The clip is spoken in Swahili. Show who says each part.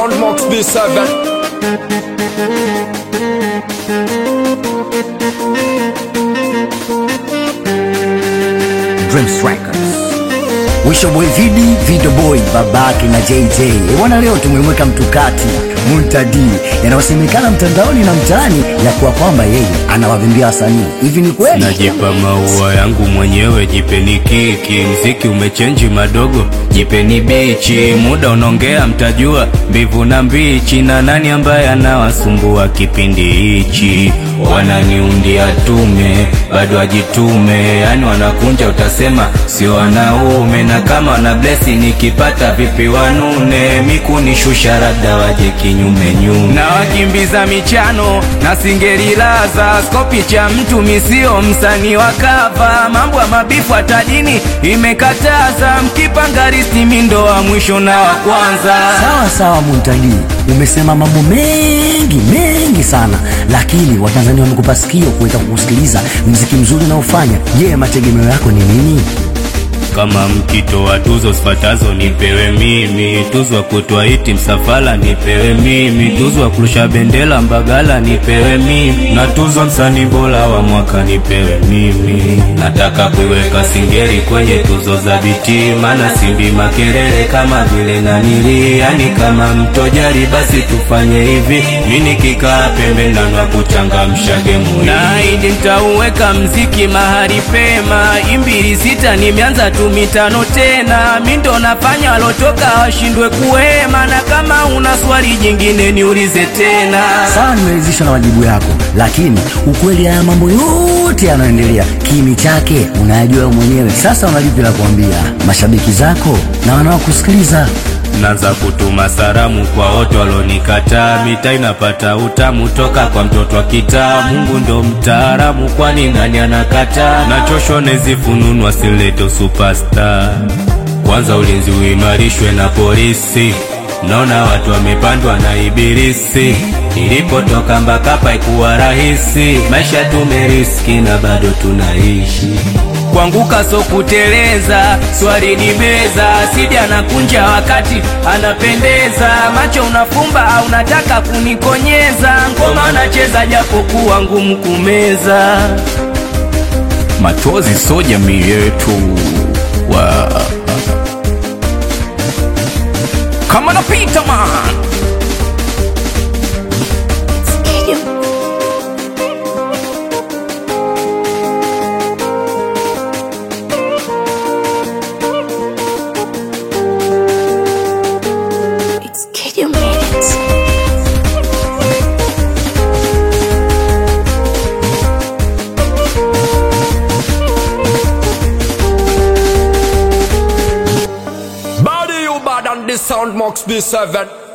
Speaker 1: Soundbox B7
Speaker 2: Dreams Records. Wisho boy Vidi, Video Boy, babake na JJ. E bwana, leo tumemweka mtukati Muntadi yanayosemekana mtandaoni na mtaani ya kuwa kwamba yeye anawavimbia wasanii. Hivi ni kweli?
Speaker 3: Najipa maua yangu mwenyewe, jipeni kiki. Mziki umechenji madogo, jipeni bichi. Muda unaongea, mtajua mbivu na mbichi, na nani ambaye anawasumbua kipindi hichi. Wananiundia tume, bado ajitume, yani wanakunja, utasema sio wanaume. Na kama wana blesi, nikipata vipi wanune, mikunishusha labda waje kinyume nyume, na wakimbiza michano na singerilaza skopi cha mtu misio msanii wa kava, mambo ya mabifu hatadini imekataza, mkipanga risti mindo wa mwisho na wa kwanza.
Speaker 2: Sawa sawa, Muntadi, umesema mambo mengi mengi sana, lakini Watanzania wamekupa sikio kuweza kukusikiliza mziki mzuri unaofanya. Je, mategemeo yako ni nini?
Speaker 3: Kama mkitoa tuzo sifatazo nipewe mimi, tuzo ya kutoa iti msafala nipewe mimi, tuzo ya kurusha bendera Mbagala nipewe mimi, na tuzo msanii bora wa mwaka nipewe mimi. Nataka kuiweka Singeli kwenye tuzo za biti, maana simbi makelele kama vile nanili, yani kama mtojari basi tufanye hivi, mi nikikaa pembe nanwa kuchangamsha gemu hii, na idi nitauweka mziki mahali pema, imbili sita nimeanza tu mitano tena, mi ndo nafanya walotoka washindwe kuhema, na kama una swali jingine niulize tena.
Speaker 2: Sawa, nimeridhishwa na majibu yako, lakini ukweli haya mambo yote yanayoendelea, kimi chake unayajua wewe mwenyewe. Sasa unalipi la kuambia mashabiki zako na wanaokusikiliza?
Speaker 3: Naanza kutuma salamu kwa wote walonikataa, mita inapata utamu toka kwa mtoto wa kitaa. Mungu ndo mtaalamu, kwani nani anakataa? Nachoshwa na hizi fununu, asileto superstar. Kwanza ulinzi uimarishwe na polisi, naona watu wamepandwa na ibilisi. Nilipotoka mpaka paikuwa rahisi, maisha tumeriski na bado tunaishi kuanguka so kuteleza, swali ni meza, sidi anakunja wakati anapendeza, macho unafumba au unataka kunikonyeza, ngoma nacheza japo kuwa ngumu kumeza. Machozi so jamii yetu wa kama napita man
Speaker 4: It's Kid You Made It.
Speaker 1: Body you bad on the Soundbox B7